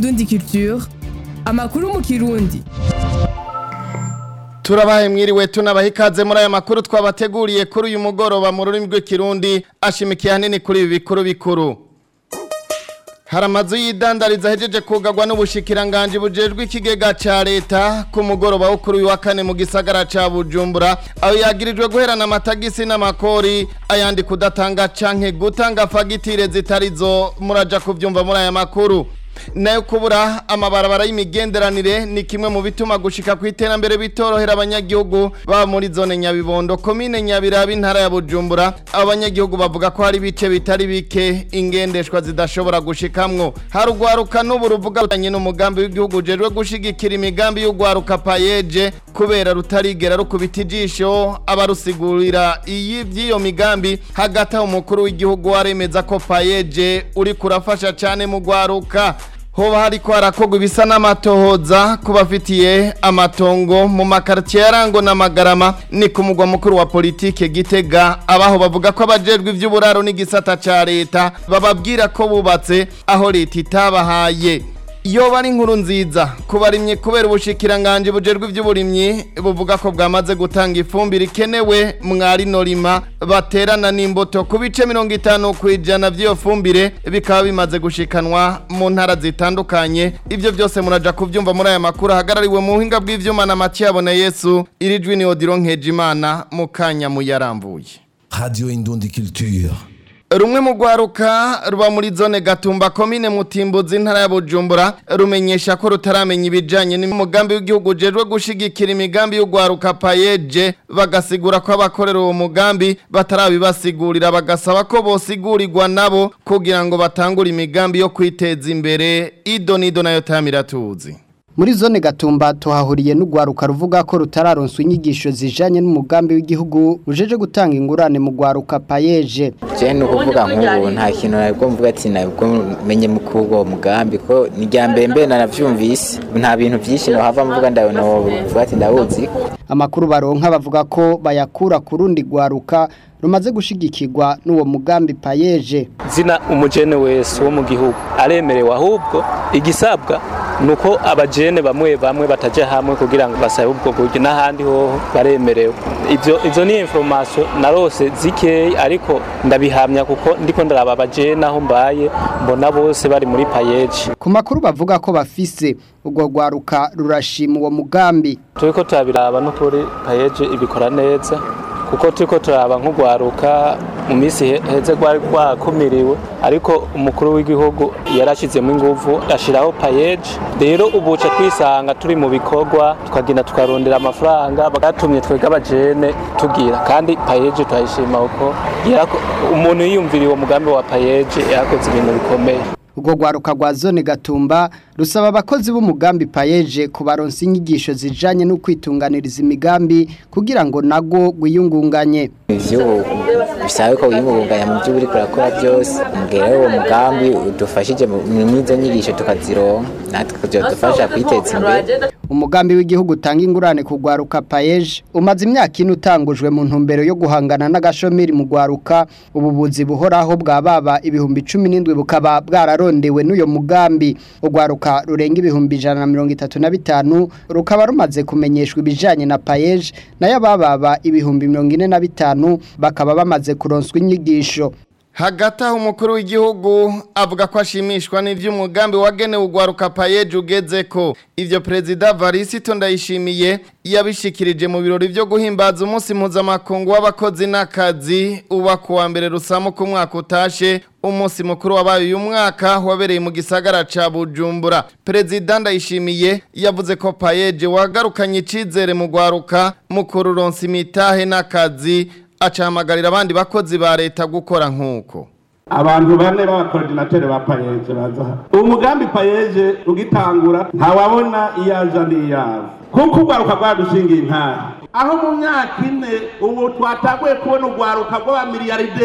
Indundi Culture amakuru mu kirundi turabahe mwiriwe tunabaha ikaze muri aya makuru twabateguriye kuri uyu mugoroba mu rurimi rw'ikirundi ashimikiye hanini kuri ibi bikuru bikuru hari amazu y'idandariza ahejeje kugarwa n'ubushikiranganje bujejwe ikigega ca leta ku mugoroba wo kuri uyu wa kane mu gisagara ca bujumbura aho yagirijwe guherana amatagisi n'amakori ayandi kudatanga canke gutanga fagitire zitarizo muraja kuvyumva muri aya makuru nayo kubura amabarabara y'imigenderanire ni kimwe mu bituma gushika ku iterambere bitorohera abanyagihugu baba muri zone nyabibondo komine nyabiraba intara ya bujumbura abo banyagihugu bavuga ko hari ibice bitari bike ingendeshwa zidashobora gushikamwo hari urwaruka n'ubu ruvuga rutanye n'umugambi w'igihugu ujejwe gushigikira imigambi y'urwaruka payeje kubera rutarigera rukubita ijisho abarusigurira iyi by'iyo migambi hagati aho umukuru w'igihugu waremeza ko payeje uri kurafasha cyane mu rwaruka hoba hariko harakorwa ibisa n'amatohoza ku bafitiye amatongo mu makaritiye yarango n'amagarama ni ku mugwa mukuru wa politike gitega abaho bavuga ko abajejwe ivy'uburaro n'igisata ca leta bababwira ko bubatse aho leta itabahaye iyo bari inkuru nziza kubarimye kubera ubushikiranganje bujejwe ivy'uburimyi buvuga ko bwamaze gutanga ifumbire ikenewe mwari norima baterana n'imbuto ku bice mirongo itanu ku ijana vy'iyo fumbire bikaba bimaze gushikanwa mu ntara zitandukanye ivyo byose muraja kuvyumva muri aya makuru ahagarariwe mu buhinga bw'ivyuma na Matiyabone Yesu irijwi ni Odiro Nkejimana mu kanya muyarambuye Radio Indundi Culture. rumwe mu rwaruka ruba muri zone gatumba komine mutimbuzi intara ya bujumbura rumenyesha ko rutaramenya ibijanye n'umugambi w'igihugu ujejwe gushigikira imigambi y'urwaruka payeje bagasigura ko abakorera uwo mugambi batarabibasigurira bagasaba ko bosigurirwa nabo kugira ngo batangure imigambi yo kwiteza imbere ido nido nayo tamiratuzi muri zone gatumba tuhahuriye n'urwaruka ruvuga ko rutararonswa inyigisho zijanye n'umugambi w'igihugu ujeje gutanga ingurane mu rwaruka payeje je ni ukuvuga nk'ubu nta kintu nabwo mvuga ati nabwo menye mu kuwo mugambi ko ni rya mbere mbere naravyumvise nta bintu vyinshi nohava mvuga ndabona vuga ati ndawuzi amakuru baronka bavuga ko bayakura ku rundi rwaruka rumaze gushigikirwa n'uwo mugambi payeje zina umujene wese wo mu gihugu aremerewe ahubwo igisabwa nuko abajene bamwe bamwe bataje hamwe kugira ngo basabe ubwo buryo n'ahandi hoho baremerewe ivyo izo ni information narose zikeyi ariko ndabihamya kuko ndiko ndaraba abajene aho mbaye mbona bose bari muri payeje ku makuru bavuga ko bafise urwo rwaruka rurashima uwo mugambi turiko turabiraba n'ukuri payeje ibikora neza kuko turiko turaba nk'urwaruka mu minsi heze rwari rwakumiriwe ariko umukuru w'igihugu yarashyizemo ingufu ashyiraho payeje rero ubu uca twisanga turi mu bikorwa tukagenda tukarondera amafaranga bagatumye twebwe abajene tugira kandi payeje turayishima kuko umuntu yiyumvira uwo mugambi wa payeje yakoze ibintu bikomeye urwo rwaruka rwa zone gatumba rusaba abakozi b'umugambi payeje kubaronsa inyigisho zijanye no kwitunganiriza imigambi kugira ngo nago gwiyungunganye ivyo bisabe ko wiyungunganya mu byo uriko urakora byose mbwira uwo mugambi udufashije mu izo nyigisho tukazironka natwe kuzodufasha kwiteza imbere umugambi w'igihugu utanga ingurane ku rwaruka payeje umaze imyaka ine utangujwe mu ntumbero yo guhangana n'agashomeri mu rwaruka ububuzi buhoraho bwa baba ibihumbi cumi n'indwi bukaba bwararondewe n'uyo mugambi urwaruka rurenga ibihumbi ijana na mirongo itatu na bitanu rukaba rumaze kumenyeshwa ibijanye na payeje nayo abababa ibihumbi mirongo ine na bitanu bakaba bamaze kuronswa inyigisho hagati aho umukuru w'igihugu avuga ko ashimishwa n'iby'umugambi wagenewe urwaruka payeje ugeze ko ibyo perezida varisito ndayishimiye yabishikirije mu birori byo guhimbaza umunsi mpuzamakungu w'abakozi n'akazi uba ku wa mbere rusamu ku mwaka utashe umunsi mukuru wabaye uyu mwaka wabereye mu gisagara ca bujumbura perezida ndayishimiye yavuze ko payeje wagarukanye icizere mu rwaruka mu kururonsa imitahe n'akazi acahamagarira abandi bakozi ba leta gukora nk'uko abantu bane b'abakorodinateri ba payeje baza uwo mugambi payeje ugitangura ntawabona iyo aja n'iyaza kuko urwaruka rwadushingiye intara aho mu myaka ine ubu twatanguye kubona urwaruka rw'abamiliyaride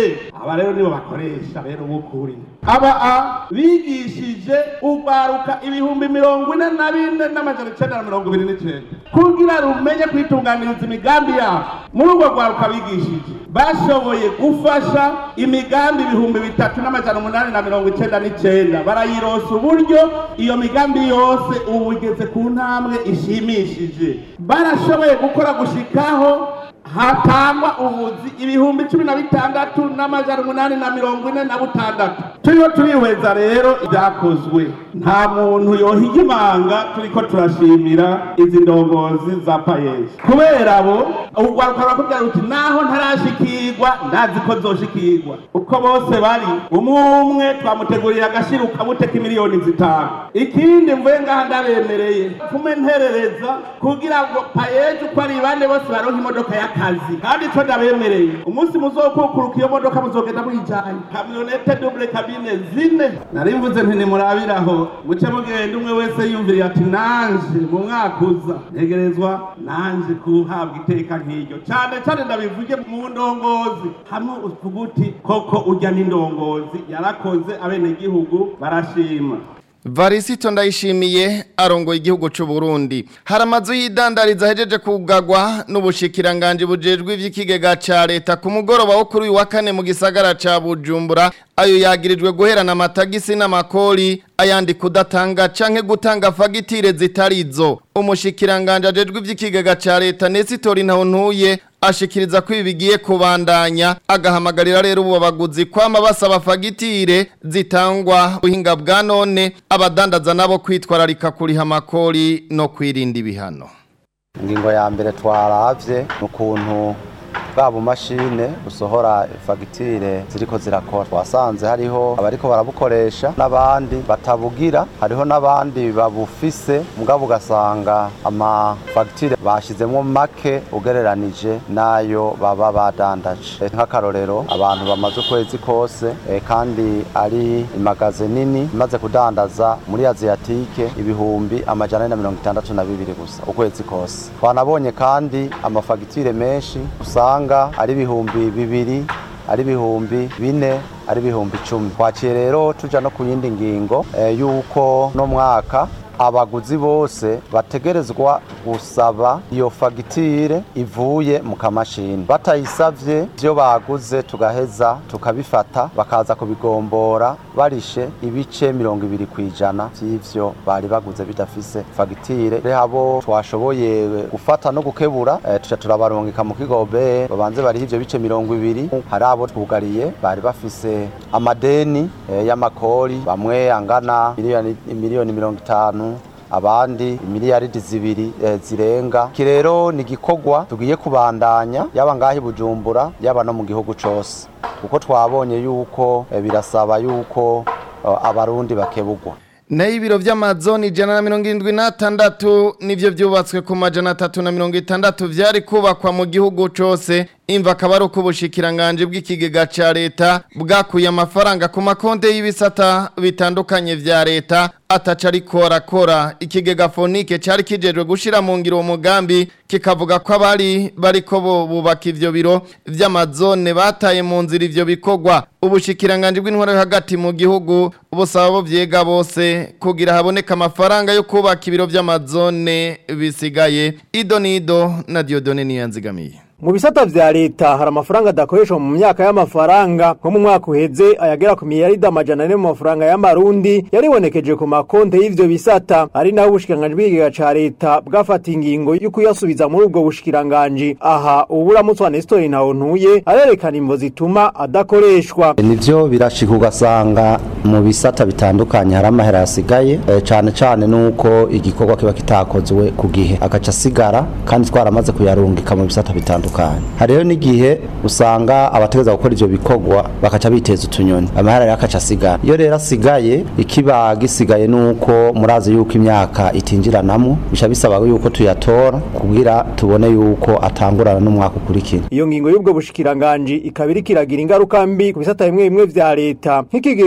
aba rero nibo bakoresha rero b'ukuri aba a bigishije urwaruka ibihumbi mirongo ine na bine n'amajana icenda na mirongo ibiri n'icenda kugira rumenye kwitunganiriza imigambi yabo muri urwo rwaruka bigishije bashoboye gufasha imigambi ibihumbi bitatu n'amajana umunani na mirongo icenda n'icenda barayirosa uburyo iyo migambi yose ubu igeze ku ntambwe ishimishije barashoboye gukora gushikaho hatangwa ubuzi ibihumbi cumi na bitandatu n'amajana umunani na mirongo ine na butandatu turiho turihweza rero ibyakozwe nta muntu yohiga imanga turiko turashimira izi ndongozi za payeji kubera abo urwaruka rurakubwira ruti naho ntarashikirwa ndazi ko zoshikirwa uko bose bari umwe umwe twamuteguriye agashira ukabuteka miliyoni zitanu ikindi mvuye ngaha ndabemereye fume nterereza kugira ngo payeji uko ari bane bose baronka imodoka y'akazi kandi ico ndabemereye umunsi muzokukuruka iyo modoka muzogenda muyijanye kamyonete double kabine zine nari mvuze nti nimurabiraho muce mugenda umwe wese yumviriye ati nanje mu mwaka uza ntegerezwa nanje kuhabwa iteka nk'iryo cane cane ndabivuge mu ndongozi hamwe uvuga uti koko urya n'indongozi yarakoze abenegihugu barashima Varisito ndayishimiye arongoye igihugu c'u Burundi. Hari amazu y'idandariza hejeje kugagwa n'ubushikiranganje bujejwe ivy'ikigega ca leta ku mugoroba wo kuri uyu wa kane mu gisagara ca Bujumbura. Ayo yagirijwe guherana amatagisi n'amakori ayandi kudatanga canke gutanga fagitire zitarizo. Umushikiranganje ajejwe ivy'ikigega ca leta Nesitori Ntawontuye ashikiriza ko ibi bigiye kubandanya agahamagarira rero ubu baguzi kwama basaba fagitire zitangwa buhinga bwa none abadandaza nabo kwitwararika kuriha amakori no kwirinda ibihano ingingo ya mbere twaravye ni ukuntu bwa bumashine busohora fagitire ziriko zirakora twasanze hariho abariko barabukoresha n'abandi batabugira hariho n'abandi babufise mugabo ugasanga amafagitire bashizemwo make ugereranije n'ayo baba badandaje nk'akarorero abantu bamaze ukwezi kose eh, kandi ari imagaze nini imaze kudandaza muri aziyatike ibihumbi amajana ane na mirongo itandatu na bibiri gusa ukwezi kose twanabonye kandi amafagitire menshi usanga ari ibihumbi bibiri ari ibihumbi bine ari ibihumbi icumi twaciye rero tuja no ku yindi ngingo eh, y'uko no mwaka abaguzi bose bategerezwa gusaba iyo fagitire ivuye mu kamashini batayisavye ivyo baguze tugaheza tukabifata bakaza kubigombora barishe ibice mirongo ibiri kw'ijana vy'ivyo bari baguze bidafise fagitire rero abo twashoboye gufata no gukebura eh, tuca turabarungika mu kigobe babanze bariho ivyo bice mirongo ibiri hari abo twugariye bari bafise amadeni eh, y'amakori bamwe angana miliyoni miliyoni mirongo itanu abandi miliyaridi zibiri e, zirenga iki rero ni igikorwa tugiye kubandanya yaba ngaho i bujumbura yaba no mu gihugu cose kuko twabonye yuko e, birasaba yuko e, abarundi bakebugwa nayo ibiro vy'amazoni ijana na mirongo irindwi n'atandatu nivyo vyubatswe ku majana atatu na mirongo itandatu vyari kubakwa mu gihugu cose imva akaba ari uko ubushikiranganje bw'ikigega ca leta bwakuye amafaranga ku makonte y'ibisata bitandukanye vya leta ataca ariko arakora ikigega fonike cari kijejwe gushira mu ngiro uwo mugambi kikavuga ko abari bariko bo bubaka ivyo biro vy'amazone bataye mu nzira ivyo bikorwa ubushikiranganje bw'intwaro yo hagati mu gihugu busaba bo vyega bose kugira haboneka amafaranga yo kubaka ibiro vy'amazone bisigaye ido nido na Diodone niyanzigamiye mu bisata vya leta hari amafaranga adakoreshwa mu myaka y'amafaranga nko mu mwaka uheze ayagera ku miliyaridi amajana ane mu mafaranga y'amarundi yaribonekeje ku makonte y'ivyo bisata ari naho ubushikiranganji bw'ikigega ca leta bwafata ingingo yo kuyasubiza muri ubwo bushikiranganji aha uburamutsi wa Nestor Ntawontuye arerekana imvo zituma adakoreshwa nivyo birashika ugasanga mu bisata bitandukanye hari amahera yasigaye e, cane cane nuko igikorwa kiba kitakozwe ku gihe agaca asigara kandi twaramaze kuyarungika mu bisata bitandukanye hariho n'igihe usanga abategeza gukora ivyo bikorwa bakaca biteza utunyoni amahera rero akaca asigara iyo rero asigaye ikiba gisigaye nuko murazi yuko imyaka itinjiranamo bica bisaba yuko tuyatora kugira tubone yuko atangurana n'umwaka ukurikira iyo ngingo y'ubwo bushikiranganji ikaba iriko iragira ingaruka mbi ku bisata bimwe bimwe vya leta nk'ikigega kijejwe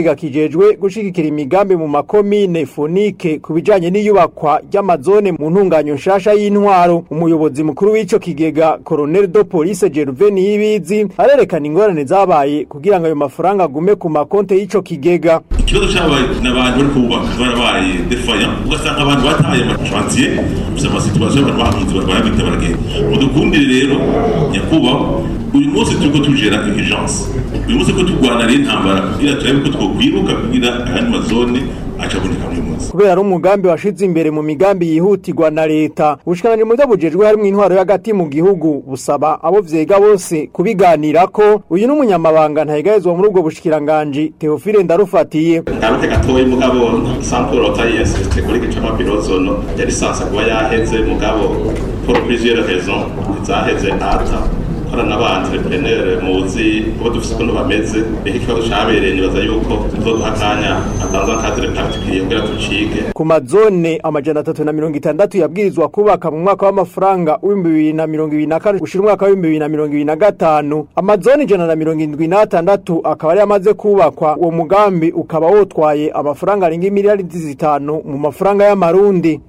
ujejwe gushigikira imigambi mu makomine fonike ku bijanye n'iyubakwa ry'amazone mu ntunganyo nshasha y'intwaro umuyobozi mukuru w'ico kigega Colonel de Police Gervais Niyibizi arerekana ingorane zabaye kugira ngo ayo mafaranga agume ku makonte y'ico kigega ikibazo cyabaye n'abantu bari kubaka barabaye defaya ugasanga abantu bataye amashantiye gusa amasituwasiyo abantu bahunze barabita baragenda mudukundire rero nyakubahwa uyu munsi turiko tujera urgence uyu munsi ko turwana rero intambara kugira turabe ko twokwiruka kugira ayandi mazone acaboneka muri munsi kubera ari umugambi washize imbere mu migambi yihutirwa na leta ubushikiranganji mu bujejwe harimo intwaro y'agati mu gihugu busaba abo vyega bose kubiganirako uyu n'umunyamabanga ntayigayezwa muri ubwo bushikiranganji Theophile Ndarufatiye ngaruke gatoyi mugabo sampuro tayiyasiste kuri gicama birozono yari sansa kuba yaheze mugabo pour plusieurs raisons zaheze ata korana ba entrepreneur muzi uko dufise ukuntu bameze reka ikibazo cabereye nibaza yuko tuzoduha akanya atanze akadire particulier kugira tucige ku mazone amajana atatu na mirongo itandatu yabwirizwa kubaka mu mwaka w'amafaranga w'ibihumbi bibiri na mirongo ibiri na kane gushira umwaka w'ibihumbi bibiri na mirongo ibiri na gatanu amazone ijana na mirongo indwi n'atandatu akaba yari amaze kubakwa uwo mugambi ukaba wotwaye amafaranga arenga imiliyaridi zitanu mu mafaranga y'amarundi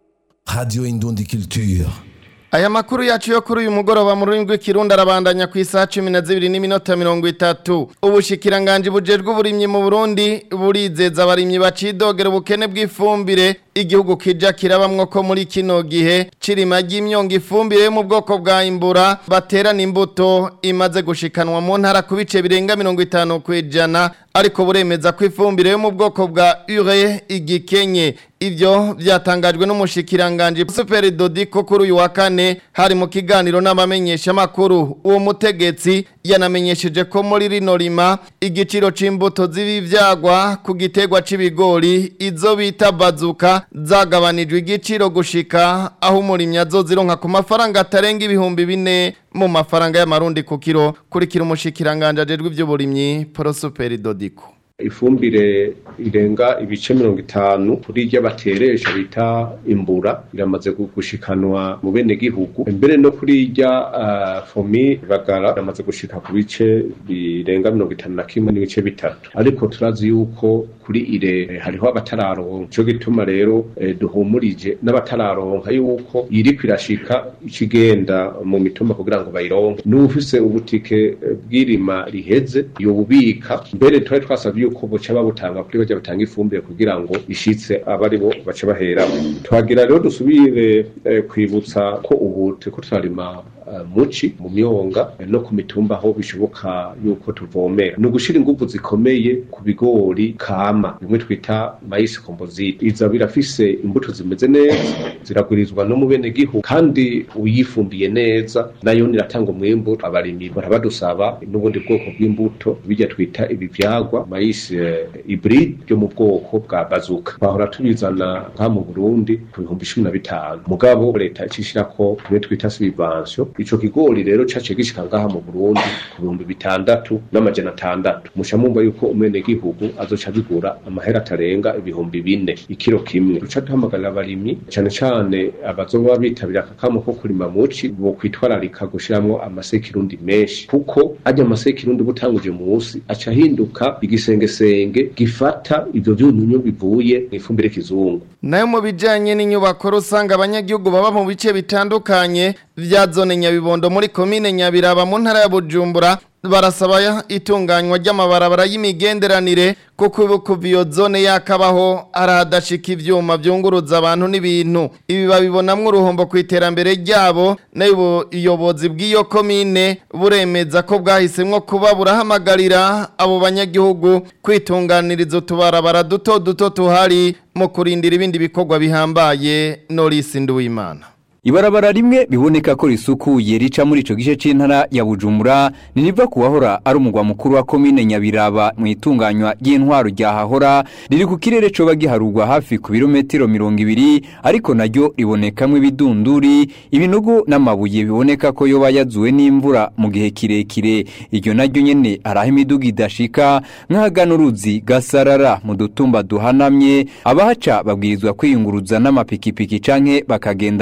Radio Indundi Culture. Aya makuru yacu yo kuri uyu mugoroba mu rurimi rw'ikirundi arabandanya ku isaha cumi na zibiri n'iminota mirongo itatu ubushikiranganje bujejwe uburimyi mu burundi burizeza abarimyi bacidogera ubukene bw'ifumbire igihugu kija kirabamwo ko muri kino gihe cirima ry'imyonga ifumbire yo mu bwoko bwa imbura baterana imbuto imaze gushikanwa mu ntara ku bice birenga mirongo itanu kw'ijana ariko buremeza ko ifumbire yo mu bwoko bwa ure igikenye ivyo vyatangajwe n'umushikiranganje Super Dodiko kuri uyu wa kane hari mu kiganiro n'abamenyesha makuru uwo mutegetsi yanamenyesheje ko muri rino rima igiciro c'imbuto z'ibivyagwa ku gitegwa c'ibigori izo bita bazuka zagabanijwe igiciro gushika aho umurimyi azozironka ku mafaranga atarenga ibihumbi bine mu mafaranga y'amarundi ku kiro kurikira umushikiranganje ajejwe ivy'uburimyi Prosper Dodiko ifumbire irenga ibice mirongo itanu kuri iryo bateresha bita imbura iramaze gushikanwa mu bene gihugu mbere no kuri irya uh, fomi bagara iramaze gushika ku bice birenga mirongo itanu na kimwe n'ibice bitatu ariko turazi yuko kuri ire eh, hariho abatararonka ico gituma rero eh, duhumurije n'abatararonka yuko iriko irashika ikigenda mu mitumba kugira ngo bayironke n'ufise ubutike eh, bw'irima riheze yobubika mbere twari twasavye yuko buca babutanga kuri bajya batanga ifumbire kugira ngo ishitse abari bo bace bahera twagira rero dusubire eh, kwibutsa ko ubu turiko turarima uh, muci mu myonga eh, no ku mitumba aho bishoboka yuko tuvomera ni ugushira inguvu zikomeye ku bigori kama bimwe twita maïs composite iza birafise imbuto zimeze neza ziragurizwa no mu bene gihugu kandi uyifumbiye neza nayo niratanga umwimbu abarimyi barabadusaba n'ubundi bwoko bw'imbuto bijya twita ibivyagwa maïs uh, hybride byo mu bwoko bwa bazuka bahora tubizana nka mu Burundi ku bihumbi cumi na bitanu mugabo leta icishirako tumwe twita subvention ico kigori rero caciye gishika ngaha mu Burundi ku bihumbi bitandatu n'amajana atandatu musha mumva yuko umwene gihugu azoca bigura amahera atarenga ibihumbi bine ikiro kimwe duca duhamagarira abarimyi cane cane abazoba bitabira akakamo ko kurima muci bo kwitwararika gushiramwo amasekirundi menshi kuko ajya amasekirundi butanguje munsi aca ahinduka igisengesenge gifata ivyo vyunyunyu bivuye mw'ifumbire kizungu nayo mu bijanye n'inyubako rusanga abanyagihugu baba mu bice bitandukanye vya zone nyabibondo muri komine nyabiraba mu ntara ya bujumbura barasaba itunganywa ry'amabarabara y'imigenderanire kuko kuva iyo zone yakabaho arahadashika ivyuma vyunguruza abantu n'ibintu ibi babibonamwo uruhombo ku iterambere ryabo nayo ubuyobozi bw'iyo komine buremeza ko bwahisemwo kuba burahamagarira abo banyagihugu kwitunganiriza utubarabara duto duto tuhari mu kurindira ibindi bikorwa bihambaye Norisi Nduwimana Ibarabara rimwe biboneka ko risukuye rica muri ico gice c'intara ya Bujumbura niriva kuwahora ari umugwa mukuru wa komine Nyabiraba mu itunganywa ry'intwaro rya hahora riri ku kirere coba giharurwa hafi ku birometero mirongo ibiri ariko naryo ribonekamwo ibidunduri ibinogo n'amabuye biboneka ko yoba yazuwe n'imvura mu gihe kirekire iryo naryo nyene araho imiduga idashika nk'ahagana uruzi gasarara mu dutumba duhanamye abahaca babwirizwa kwiyunguruza n'amapikipiki canke bakagenda n'amaguru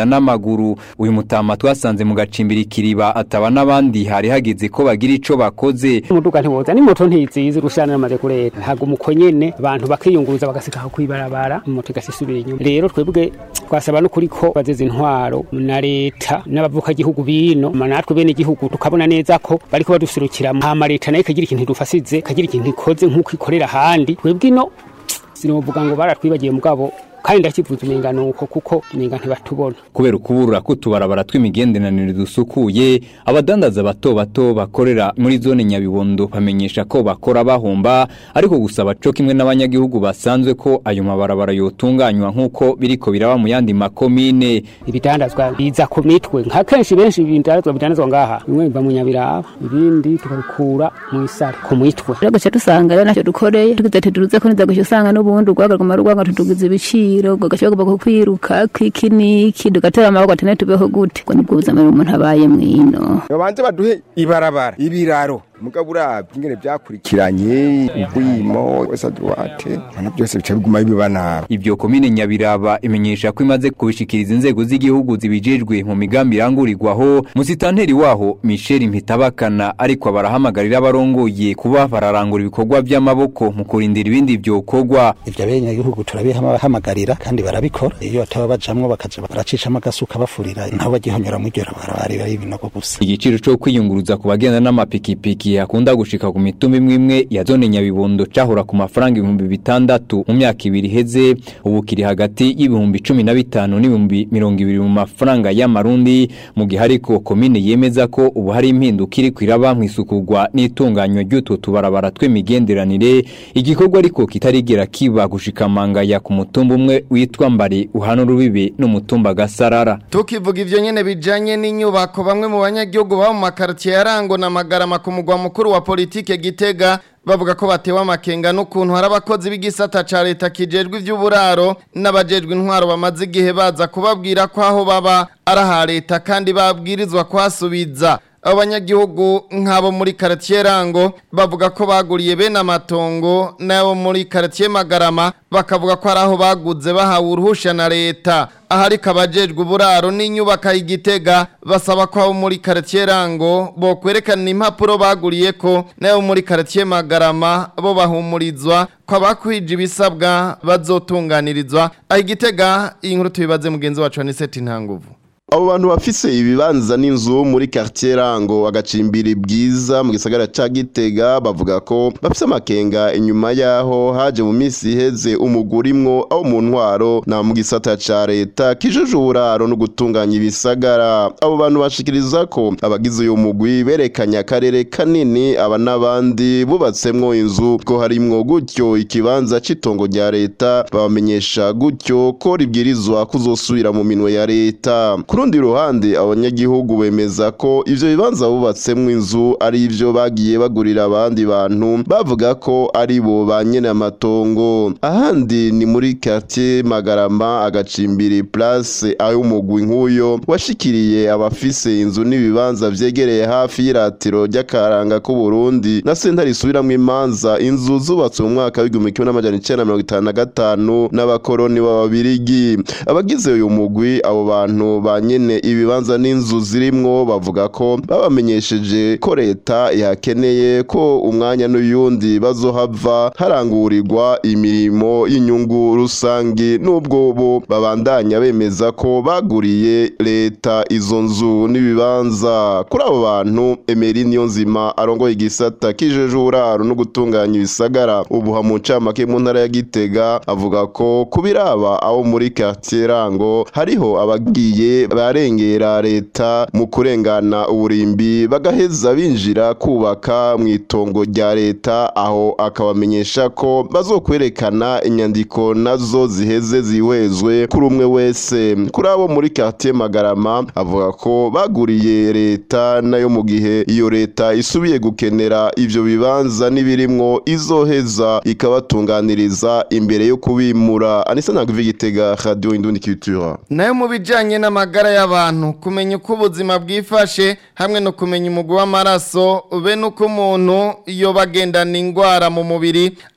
n'amaguru uyu mutama twasanze mu gacimbiri kiriba ataba n'abandi hari hageze ko bagira ico bakoze umuduga ntiwoza ni moto ntizizi rushana namaze kureta ntabwo umuko nyene abantu bakiyunguruza bagasika aho kwibarabara moto igasisubira inyuma rero twebwe twasaba no kuri ko bazeze intwaro na leta n'abavuka gihugu bino natwe bene igihugu tukabona neza ko bariko badusurukira hama leta nayo ikagira ikintu idufasize ikagira ikintu ikoze nk'uko ikorera ahandi twebwe ino sinovuga ngo baratwibagiye mugabo kandi ndakivuza umenga nuko kuko umenga ntibatubona kubera ukuburura kutubarabara tw'imigenderanire dusukuye abadandaza bato bato bakorera muri zone nyabibondo bamenyesha ko bakora bahomba ariko gusaba co kimwe n'abanyagihugu basanzwe ko ayo mabarabara yotunganywa nk'uko biriko biraba mu yandi makomine ibidandazwa biza ku mitwe nka kenshi benshi ibidandazwa bidandazwa ngaha bimwe biva mu nyabiraba ibindi tukabikura mu isare ku mitwe rero gace dusanga rero ntacyo dukoreye tugize tuduruze ko niza gushya usanga n'ubundi urwagaguma rwanga tudugize ibiciro ngo gashobora kuba kwiruka kw'ikiniki dugatera amaboko atene tubeho gute ngo nibwo buzima umuntu abaye mwino babanze baduhe ibarabara ibiraro mugabo urabye ingene byakurikiranye ubwimo wese duwate ibintu byose bica biguma biba nabi ibyo komine nyabiraba imenyesha ko imaze kubishikiriza inzego z'igihugu zibijejwe mu migambi irangurirwaho musitanteri waho Michel Mpitabakana ariko barahamagarira abarongoye kuba bararangura ibikorwa by'amaboko mu kurindira ibindi byokorwa ivyo abenegihugu turabihamagarira kandi barabikora iyo bataba bajamwo bakaja baracishamo agasuka bafurira ntaho bagihonyora mw'iryo barabara ibinogo gusa igiciro cyo kwiyunguruza ku bagenda n'amapikipiki akunda gushika ku mitumba imwe imwe ya zone nyabibondo cahora ku mafaranga ibihumbi bitandatu mu myaka ibiri iheze ubu kiri hagati y'ibihumbi cumi na bitanu n'ibihumbi mirongo ibiri mu mafaranga y'amarundi mu gihe ariko komine yemeza ko ubu hari impinduka iri kwiraba mu isukurwa n'itunganywa ry'utwo tubarabara tw'imigenderanire igikorwa ariko kitarigera kiba gushikamanga ya ku mutumba umwe witwa mbari uhana urubibe n'umutumba gasarara tukivuga ivyo nyene bijanye n'inyubako bamwe mu banyagihugu baba mu makartier yarango na magarama ku mugwa mukuru wa politike Gitega bavuga ko batewe amakenga n'ukuntu hari abakozi b'igisata ca leta kijejwe ivy'uburaro n'abajejwe intwaro bamaze igihe baza kubabwira ko aho baba ari aha leta kandi babwirizwa kuhasubiza abanyagihugu nk'abo muri karatiye rango bavuga ko baguriye bene amatongo n'abo muri karatiye magarama bakavuga ko ari aho baguze bahawe uruhusha na leta ahari kabajejwe uburaro n'inyubaka y'igitega basaba ko abo muri karatiye rango bo kwerekana impapuro baguriye ko n'abo muri karatiye magarama bo bahumurizwa ko abakwije ibisabwa bazotunganirizwa aho igitega iyi nkuru tubibaze mugenzi wacu aniseti ntanguvu abo bantu bafise ibibanza n'inzu muri quartier rango agacimbiri bwiza mu gisagara ca Gitega bavuga ko bafise amakenga inyuma yaho haje mu misi iheze umugurimwo aho mu ntwaro na mu gisata ca leta kijuje uburaro no gutunganya ibisagara abo bantu bashikiriza ko abagize uyu mugwi berekanye akarere kanini aba n'abandi bubatsemwo inzu ko harimwo gutyo ikibanza c'itongo rya leta babamenyesha gutyo ko ribwirizwa kuzosubira mu minwe ya leta rundi ruhande abanyagihugu bemeza ko ivyo bibanza bubatsemwo inzu ari ivyo bagiye bagurira abandi bantu bavuga ko ari bo ba nyene amatongo ahandi ni muri quartier Magarama agacimbiri place ayo umugwi nk'uyo washikiriye abafise inzu n'ibibanza vyegereye hafi y'iratiro ry'akaranga k'u Burundi na sentare isubiramwo imanza inzu zubatswe mu mwaka w'igihumbi kimwe n'amajana icenda na mirongo itanu na gatanu n'abakoroni b'ababirigi abagize uyu mugwi abo bantu ba nyene ibibanza n'inzu zirimwo bavuga ko babamenyesheje ko leta yakeneye ko umwanya n'uyundi bazohava harangurirwa imirimo y'inyungu rusangi n'ubwo bo babandanya bemeza ko baguriye leta izo nzu n'ibibanza kuri abo bantu Emery Niyonzima arongoye igisata kijeje uburaro no gutunganya ibisagara ubu hamucamake mu ntara ya Gitega avuga ko kubiraba abo muri quartier rango hariho abagiye barengera leta mu kurengana uburimbi bagaheza binjira kubaka mu itongo rya leta aho akabamenyesha ko bazokwerekana inyandiko nazo ziheze zihwezwe kuri umwe wese kuri abo muri quartier Magarama avuga ko baguriye leta nayo mu gihe iyo leta isubiye gukenera ivyo bibanza nibirimwo izoheza ikabatunganiriza imbere yo kubimura Anisa Nagvi Gitega Radio Indundi Culture nayo mu bijanye n'amagara y'abantu kumenya uko ubuzima bwifashe hamwe no kumenya umugwi w'amaraso be nuko umuntu iyo bagendana indwara mu mubiri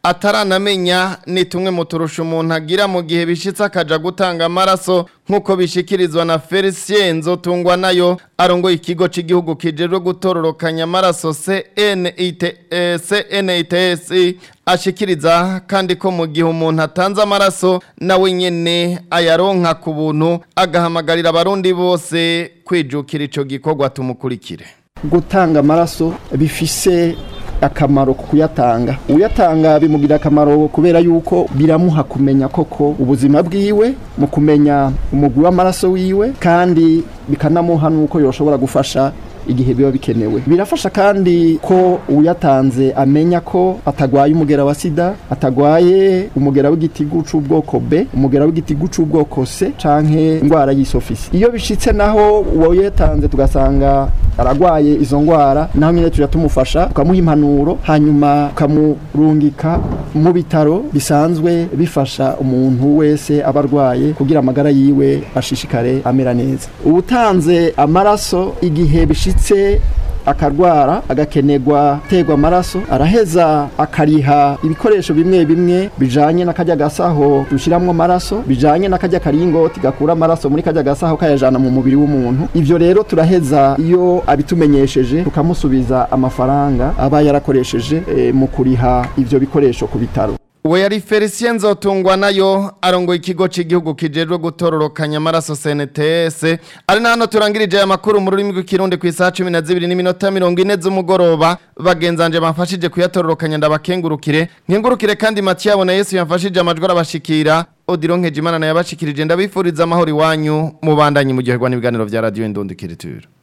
ataranamenya ni tumwe mu turusha umuntu agira mu gihe bishitse akaja gutanga amaraso nk'uko bishikirizwa na Felicien Nzotungwa nayo arongoye ikigo cy'igihugu kijejwe gutororokanya amaraso CNIT eh, CNITS ashikiriza kandi ko mu gihe umuntu atanze amaraso nawe nyene ayaronka ku buntu agahamagarira abarundi bose kwijukira ico gikorwa tumukurikire gutanga amaraso bifise akamaro ku kuyatanga uyatanga bimugira akamaro kubera yuko biramuha kumenya koko ubuzima bwiwe mu kumenya umugwi w'amaraso wiwe kandi bikanamuha nuko yoshobora gufasha igihe biba bikenewe birafasha kandi ko uyatanze amenya ko atagwaye umugera wa sida atagwaye umugera w'igitigu c'ubwoko B umugera w'igitigu c'ubwoko C canke ingwara y'isofisi iyo bishitse naho uwo yatanze tugasanga aragwaye izo ngwara naho nyine tuja tumufasha tukamuha impanuro hanyuma tukamurungika mu bitaro bisanzwe bifasha umuntu wese aba arwaye kugira amagara yiwe ashishikare amera neza ubutanze amaraso igihe bishitse akarwara agakenerwa terwa amaraso araheza akariha ibikoresho bimwe bimwe bijanye n'akajya gasaho dushiramwo amaraso bijanye n'akajya karingoti gakura amaraso muri kajya gasaho kayajana mu mubiri w'umuntu ivyo rero turaheza iyo abitumenyesheje tukamusubiza amafaranga aba yarakoresheje e, mu kuriha ivyo bikoresho ku bitaro uwo yari felicien nzotungwa nayo arongoye ikigo cy'igihugu kijejwe gutororokanya amaraso cnts ari na hano turangirije aya makuru mu rurimi rw'ikirundi ku isaha cumi na zibiri n'iminota mirongo ine z'umugoroba bagenzanje bamfashije kuyatororokanya ndabakengurukire nkengurukire kandi matiyabo na yesu yamfashije amajwi arabashikira odiro nkejimana nayo yabashikirije ndabifuriza amahoro iwanyu mubandanye mu gihe n'ibiganiro bya radiyo indundikiriture